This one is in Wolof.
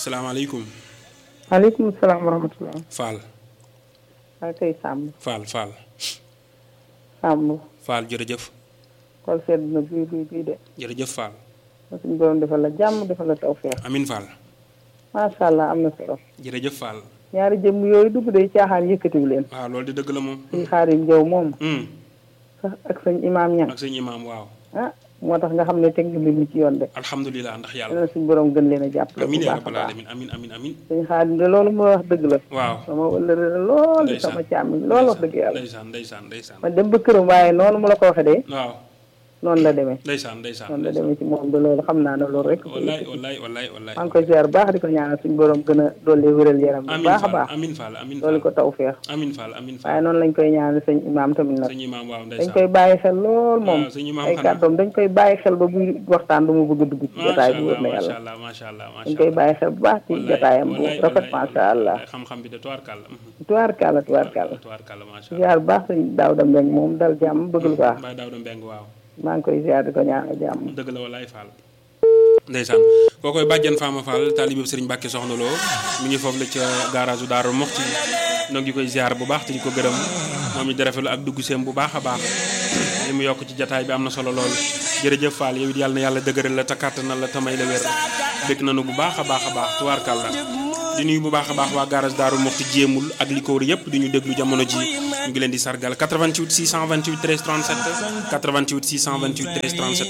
salaamaaleykum maaleykum salaam wa rahmatulah. Fall maa koy sàmm Fall Fall sàmm Fall jërëjëf xool sedd na bii bii bii de jërëjëf Fall ma suñu borom defal la jàmm defal la tawfeex amin Fall macha allah am na solo jërëjëf Fall ñaari jëmm yooyu dugg day caaxaan yëkkatiw leen waaw loolu di dëgg la moom suñ xaarim jëw moom Hmm, sax ak sañ imaam ñang ak sëñ imaam waaw ah moo tax nga xam ne teg nga mbir mi ci yoon de alhamdulilah ndax yàlla yàlla suñu borom gën leen a jàppale bu amin yaa baax a rabbal baax alamin amin amin amin suñ xaarim de loolu moo wax dëgg la waaw sama wëllëre la lool di ndeysaan sama càmmiñ loolu wax dëgg yàlla ndeysaan ndeysaan ndeysaan ma dem ba këram waaye noonu mu la ko waxee de waaw noonu la demee ndeysaan ndeysaan noonu la demee ci moom de loolu xam naa ne loolu rek wallaay wallaay wallaay wallaay maa ngi koy ziar baax di ko ñaanal suñu borom gën a dolli wéral yaram bu amin baax a Fall baax amin Fall amin dolli Fall ko tawfeex amin Fall amin Fall waaye noonu lañ koy ñaanal sëñ imaam tamit nag sëñ imaam waaw dañ ndeysaan koy bàyyi xel lool moom waaw sëñ imaam ay xanaa kàddoom dañ koy bàyyi xel ba buy waxtaan du mu bëgg a dugg ci macha jotaay bi wóor allah na macha yàlla allah macha allah macha dañ koy allah bàyyi xel bu baax ci jotaayam bu wallaay rafet wallaay macha allah wallaay xam-xam bi de tubaarkàlla tubaarkàlla tubaarkàlla tubaarkàlla macha allah ziar bu baax sëñ Daawda Mbeng moom dal jàmm bëgg lu baax Baye Daouda Mbeng waaw maa ngi koy ziar di ko ñaanal jàmm dëgg la walaay Fall ndeysaan koo koy bàjjan Fama Fall taalibe Sëriñ Mbàkke Soxna Lo mi ngi foofu la ca garage Daaru Moxti noo ngi koy ziar bu baax te di ko gërëm moom it di rafetlu ak dugg seem bu baax a baax li mu yokk ci jataay bi am na solo lool jërëjëf Fall yow it yàlla na yàlla dëgëral la te kàttanal la tamay la wér bëgg nañu bu baax a baax a baax tubaarkàlla di nuyu bu baax a baax waa garage Daaru Moxti jéemul ak li ko wër yëpp di ñu déglu jamono ji ñu ngi leen di sargal 88 628 13 37 88 628 13 37